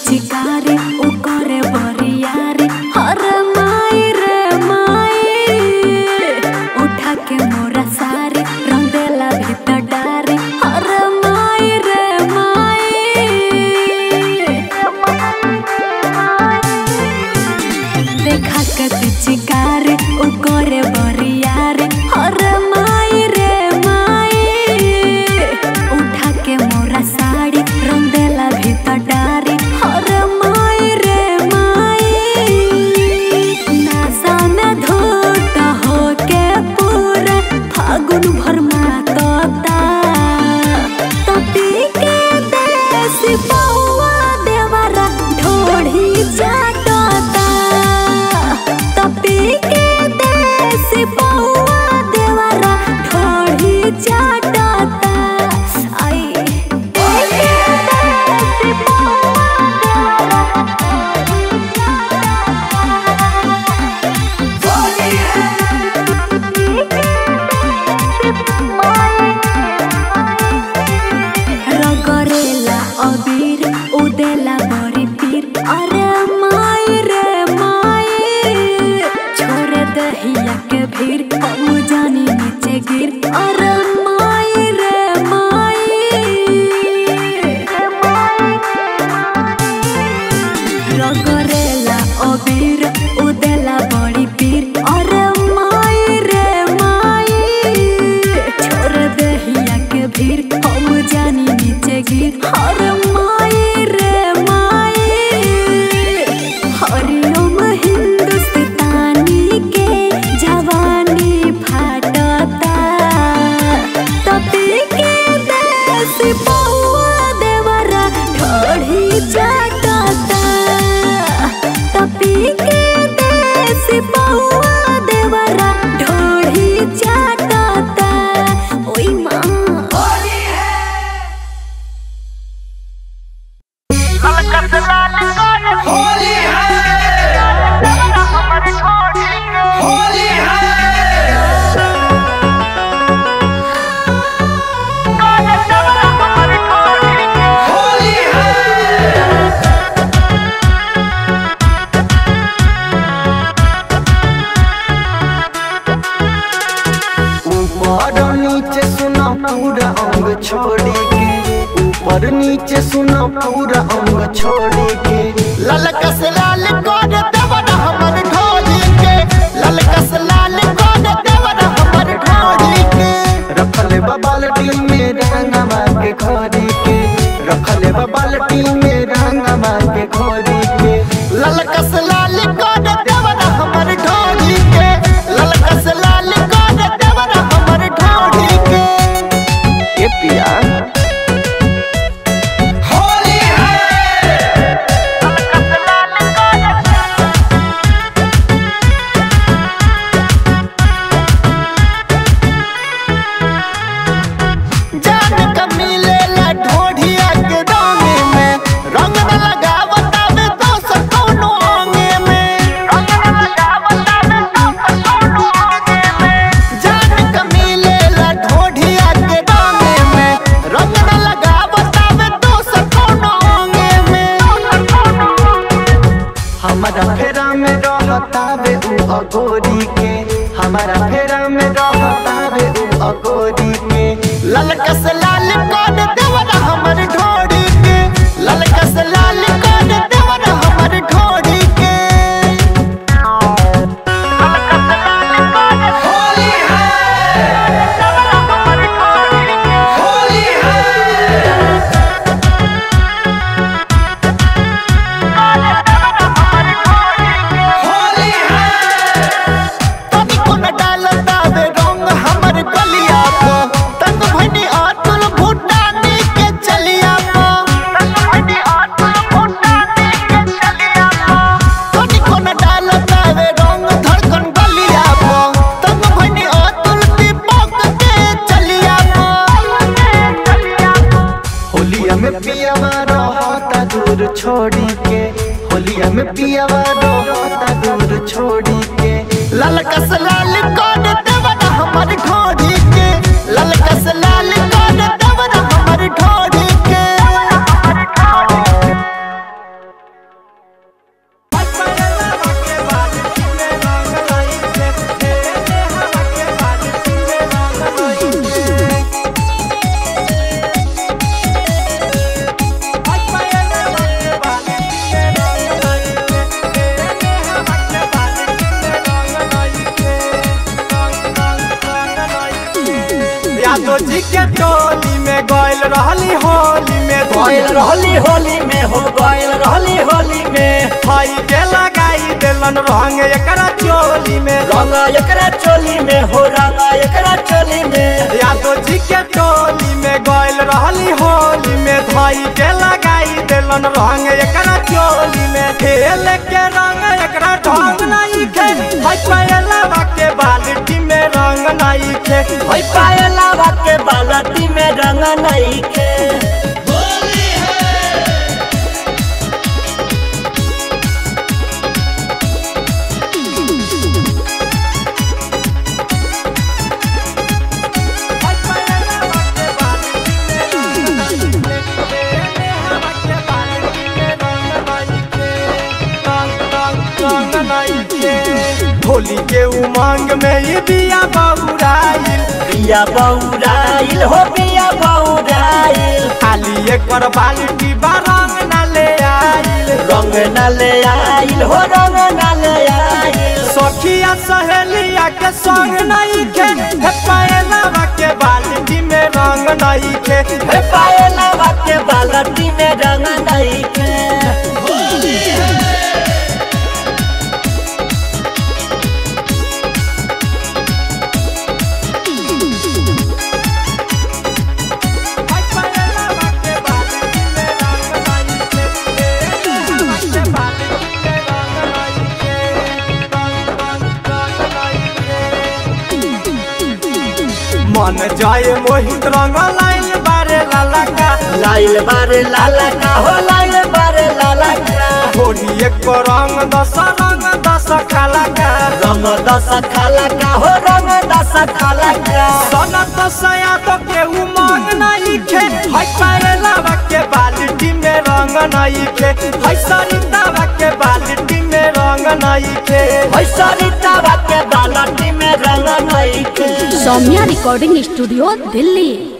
पिचकारी उ करे बरियारी हर माई रे माई उठा के मोरा सारी रंग देला भीतर डारी हर माई रे माई देखा के पिचकारी उ करे बरियारी हर माई रे माई उठा के मोरा साड़ी रंग देला भीतर डारी हर माई रे माई नासा में धोत हो के पूरा फागुन भर मातोता तपी के देसी पौआ देवरा ढोढ़ी चाटोता तपी के देसी पौआ देवरा ढोढ़ी चाटोता आई देसी पौआ रगरेला अबीर उदेला बड़ी पीर अरे माई रे माई छोड़ दहिया के भीड़ हम जानी नीचे गिर अरे माई रे माई रगरेला अबीर उदेला बड़ी पीर अरे माई रे माई छोड़ दहिया के भीड़ हम जानी नीचे गिर हर माई रे माई हरिओम हिंदुस्तानी के जवानी फाटता तपी के देसी पौआ देवरा ढोढ़ी चाटता तपी के देसी पौआ देवरा ढोढ़ी चाटता ओई माँ होली है होली है होली है ऊपर और नीचे सुना पूरा अंग छोड़ी के ऊपर नीचे सुना पूरा अंग छोड़ी के ललका से लाल कर देवर हमर ढोली के ललका से लाल कर देवर हमर ढोली के रखले बाल्टी में रंगवा के खोरी के रखले बाल्टी में रंगवा के खोरी के ललका से लाल कर देवर हमर ढोली के ललका से लाल कर देवर हमर ढोली के ए पिया होली है जान का मिलेला ढोढ़िया के दाने में रंग न लगावता में दोस कौनो आंगे में रंग न लगावता में दोस कौनो आंगे में जान का मिलेला ढोढ़िया के दाने में रंग न लगावता में दोस कौनो आंगे में हमारा फेरा में रहता वे उ अगोरी के हमारा फेरा में रहता वे उ अगोरी के ललका से लाल कर देवर हमर ढोड़ी के ललका से लाल कर देवर हमर ढोड़ी के होली है होली है होली है तनी कोन डालता वे रंग हमर गलिया को तंग भनी आतुल भूटानी के चलिया को तंग भनी आतुल भूटानी के चलिया को तनी कोन डालता वे रंग धड़कन गलिया को तंग भनी आतुल दीपक के चलिया को होलिया में पियावा रहता दूर छोड़ी के होलिया में पियावा रहता दूर छोड़ी के ललका से लाल कर देवर हमर ढोड़ी के ललका से लाल कर देवर हमर ढोड़ी के के टोली में गइल रहली होली में गइल रहली होली में हो गइल रहली होली में भाई के लगाई देलन रंग एकरा चोली में रंग एकरा चोली में हो रंग एकरा चोली में यादव जी के टोली में गइल रहली होली में भाई के लगाई देलन रंग एकरा चोली में खेल के रंग एकरा ढंग नहीं खे भाई पहला के बाल्टी में रंग नहीं खे होई पायला के बालटी में रंग नहीं के होली के उमंग में ये बिया बहुराइल बिया बौराइल हो बिया बौराइल खाली एक पर बाल्टी बा रंग न ले आइल रंग न ले आइल हो रंग न ले आइल सखिया सहेलिया के संग नहीं खे हे पायला के बाल्टी में रंग नहीं खे हे पायला के बालटी में रंग नहीं के मन जाए मोहित रंग लाइन बारे लाला का लाइल बारे लाला का हो लाइल बारे लाला का होली एक को रंग दस रंग दस खाला का रंग दस खाला का हो रंग दस खाला का सनत सया तो के उमंग नहीं खे हाय पायला के बाल्टी में रंग नहीं खे हाय सरिता के बाल्टी में रंग नहीं खे होई सरिता के बालटी में रंग नहीं के सौम्या रिकॉर्डिंग स्टूडियो दिल्ली